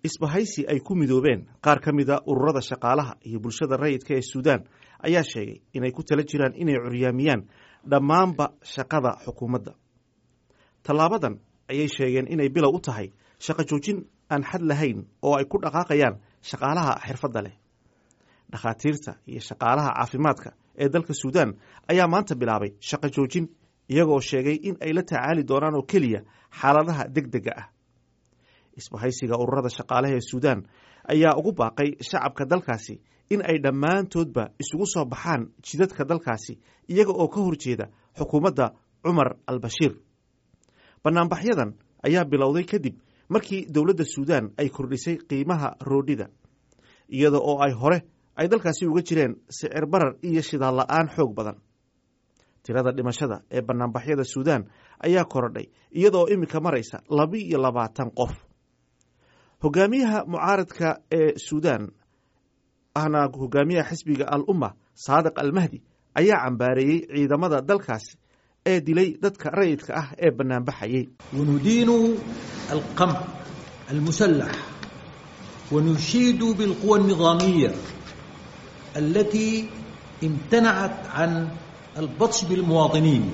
isbahaysi ay ku midoobeen qaar ka mida ururada shaqaalaha iyo bulshada rayidka ee suudaan ayaa sheegay inay ku tala jiraan inay curyaamiyaan dhammaanba shaqada xukuumadda tallaabadan ayay sheegeen inay bilow u tahay shaqo joojin aan xad lahayn oo ay ku dhaqaaqayaan shaqaalaha xirfadda leh dhakhaatiirta iyo shaqaalaha caafimaadka ee dalka suudaan ayaa maanta bilaabay shaqo joojin iyagoo sheegay in ay la tacaali doonaan oo keliya xaaladaha deg dega ah isbahaysiga ururada shaqaalaha ee suudaan ayaa ugu baaqay shacabka dalkaasi in ay dhammaantoodba isugu soo baxaan jidadka dalkaasi iyaga oo ka horjeeda xukuumadda cumar al bashiir bannaanbaxyadan ayaa bilowday kadib markii dowladda suudaan ay kordhisay qiimaha roodhida iyada oo ay hore ay dalkaasi uga jireen sicir barar iyo shidaal la'aan xoog badan tirada dhimashada ee bannaanbaxyada suudaan ayaa korodhay iyadaoo iminka maraysa laba iyo labaatan qof hogaamiyaha mucaaradka ee suudaan ahna hogaamiyaha xisbiga al umma saadiq almahdi ayaa cambaareeyey ciidamada dalkaasi ee dilay dadka rayidka ah ee bannaanbaxayey wanudiinu alqamc almusalax wanushiidu bilquwa alnidaamiya alatii imtanacat can albadsh bilmuwaadiniin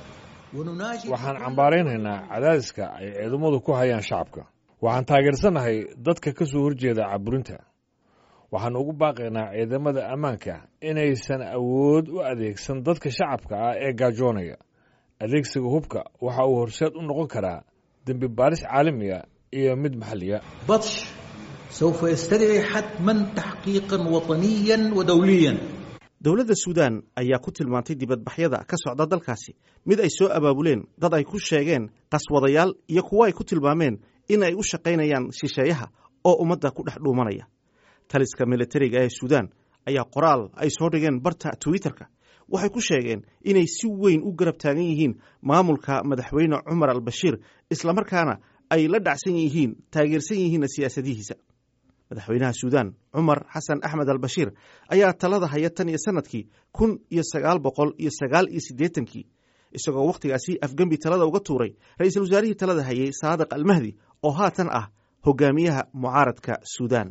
waxaan cambaaraynaynaa cadaadiska ay ciidamadu ku hayaan shacabka waxaan taageersannahay dadka ka soo horjeeda caburinta waxaan ugu baaqaynaa ciidamada ammaanka inaysan awood u adeegsan dadka shacabka ah ee gaajoonaya adeegsiga hubka waxa uu horseed u noqon karaa dembi baaris caalamiya iyo mid maxalliya badsh sawfa yastadci xatman taxqiiqan wataniyan wa dowliyan dowladda suudaan ayaa ku tilmaantay dibadbaxyada ka socda dalkaasi mid ay soo abaabuleen dad ay ku sheegeen qaswadayaal iyo kuwo ay ku tilmaameen in ay u shaqaynayaan shisheeyaha oo ummadda ku dhex dhuumanaya taliska militariga ee suudaan ayaa qoraal ay soo dhigeen barta twitterka waxay ku sheegeen inay si weyn u garab taagan yihiin maamulka madaxweyne cumar al bashiir islamarkaana ay la dhacsan yihiin taageersan yihiinna siyaasadihiisa madaxweynaha suudaan cumar xasan axmed al bashiir ayaa talada haya tan iyo sanadkii kun iyo sagaal boqol iyo sagaal iyo siddeetankii isagoo wakhtigaasi afgembi talada uga tuuray ra-iisul wasaarihii talada hayay saadiq almahdi oo haatan ah hogaamiyaha mucaaradka suudaan